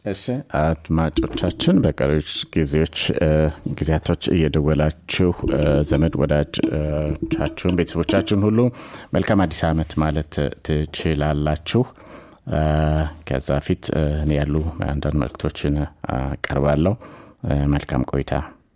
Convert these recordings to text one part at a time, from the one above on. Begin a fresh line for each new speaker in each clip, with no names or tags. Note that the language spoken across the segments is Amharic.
እሺ አድማጮቻችን በቀሪዎች ጊዜዎች ጊዜያቶች እየደወላችሁ ዘመድ ወዳጆቻችሁን ቤተሰቦቻችሁን ሁሉ መልካም አዲስ ዓመት ማለት ትችላላችሁ ከዛ ፊት እኔ ያሉ አንዳንድ መልክቶችን አቀርባለሁ መልካም ቆይታ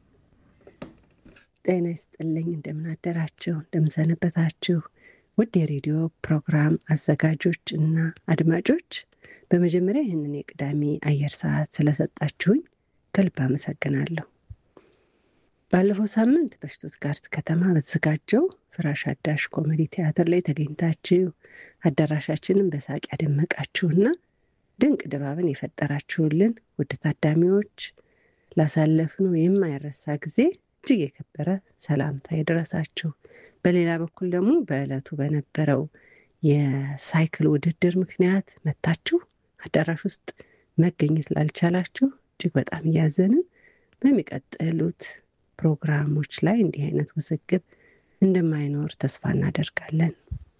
ጤና ይስጥልኝ እንደምናደራችሁ እንደምንሰነበታችሁ ውድ የሬዲዮ ፕሮግራም አዘጋጆች እና አድማጮች በመጀመሪያ ይህንን የቅዳሜ አየር ሰዓት ስለሰጣችሁኝ ከልብ አመሰግናለሁ ባለፈው ሳምንት በሽቱትጋርት ከተማ በተዘጋጀው ፍራሽ አዳሽ ኮሜዲ ቲያትር ላይ ተገኝታችሁ አዳራሻችንን በሳቅ ያደመቃችሁና ድንቅ ድባብን የፈጠራችሁልን ውድ ታዳሚዎች ላሳለፍነው የማይረሳ ጊዜ እጅግ የከበረ ሰላምታ ይድረሳችሁ በሌላ በኩል ደግሞ በዕለቱ በነበረው የሳይክል ውድድር ምክንያት መታችሁ አዳራሽ ውስጥ መገኘት ላልቻላችሁ እጅግ በጣም እያዘንን በሚቀጥሉት ፕሮግራሞች ላይ እንዲህ አይነት ውዝግብ እንደማይኖር ተስፋ እናደርጋለን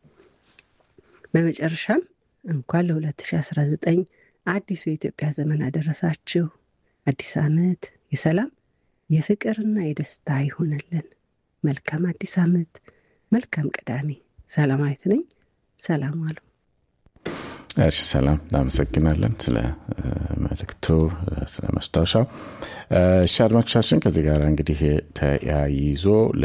በመጨረሻም እንኳን ለ2019 አዲሱ የኢትዮጵያ ዘመን አደረሳችሁ አዲስ ዓመት የሰላም የፍቅርና የደስታ ይሆንልን መልካም አዲስ ዓመት መልካም ቅዳሜ ሰላማዊት ነኝ ሰላም አሉ
እሺ ሰላም እናመሰግናለን ስለ መልክቱ ስለ ማስታወሻው እሺ አድማጮቻችን ከዚህ ጋር እንግዲህ ተያይዞ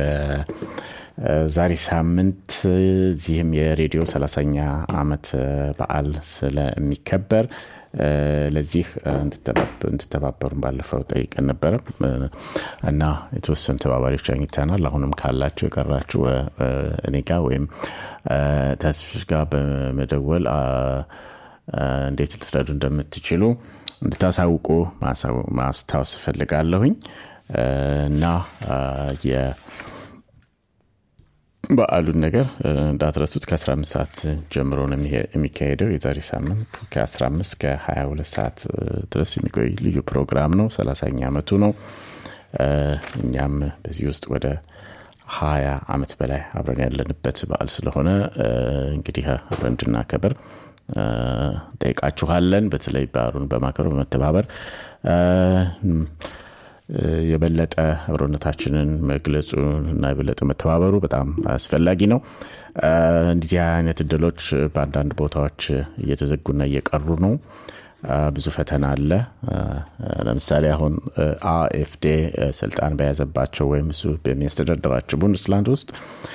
ዛሬ ሳምንት እዚህም የሬዲዮ ሰላሳኛ አመት በዓል ስለሚከበር ለዚህ እንድተባበሩን ባለፈው ጠይቀን ነበረ እና የተወሰኑ ተባባሪዎች አግኝተናል አሁንም ካላችሁ የቀራችሁ እኔ ጋር ወይም ተስፍሽ ጋር በመደወል እንዴት ልትረዱ እንደምትችሉ እንድታሳውቁ ማስታወስ እፈልጋለሁኝ እና በዓሉን ነገር እንዳትረሱት ከ15 ሰዓት ጀምሮ ነው የሚካሄደው የዛሬ ሳምንት ከ15 ከ22 ሰዓት ድረስ የሚቆይ ልዩ ፕሮግራም ነው ሰላሳኛ አመቱ ነው እኛም በዚህ ውስጥ ወደ ሀያ አመት በላይ አብረን ያለንበት በዓል ስለሆነ እንግዲህ አብረን እንድናከብር ጠይቃችኋለን በተለይ በዓሉን በማክበር በመተባበር የበለጠ አብሮነታችንን መግለጹ እና የበለጠ መተባበሩ በጣም አስፈላጊ ነው እንዲዚህ አይነት እድሎች በአንዳንድ ቦታዎች እየተዘጉና እየቀሩ ነው ብዙ ፈተና አለ ለምሳሌ አሁን አኤፍዴ ስልጣን በያዘባቸው ወይም እሱ በሚያስተዳደራቸው ቡንድስላንድ ውስጥ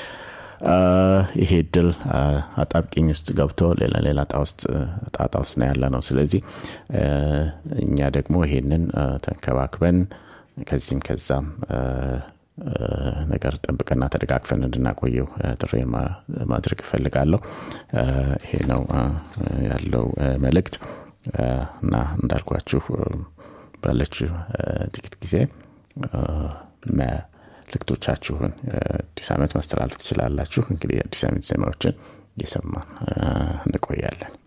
ይሄ እድል አጣብቂኝ ውስጥ ገብቶ ሌላ ሌላ ጣጣ ውስጥ ነው ያለ ነው ስለዚህ እኛ ደግሞ ይሄንን ተንከባክበን ከዚህም ከዛም ነገር ጠብቀና ተደጋግፈን እንድናቆየው ጥሪ ማድረግ እፈልጋለሁ ይሄ ነው ያለው መልእክት እና እንዳልኳችሁ ባለች ጥቂት ጊዜ መልክቶቻችሁን አዲስ ዓመት ማስተላለፍ ትችላላችሁ እንግዲህ አዲስ ዓመት ዜማዎችን እየሰማን እንቆያለን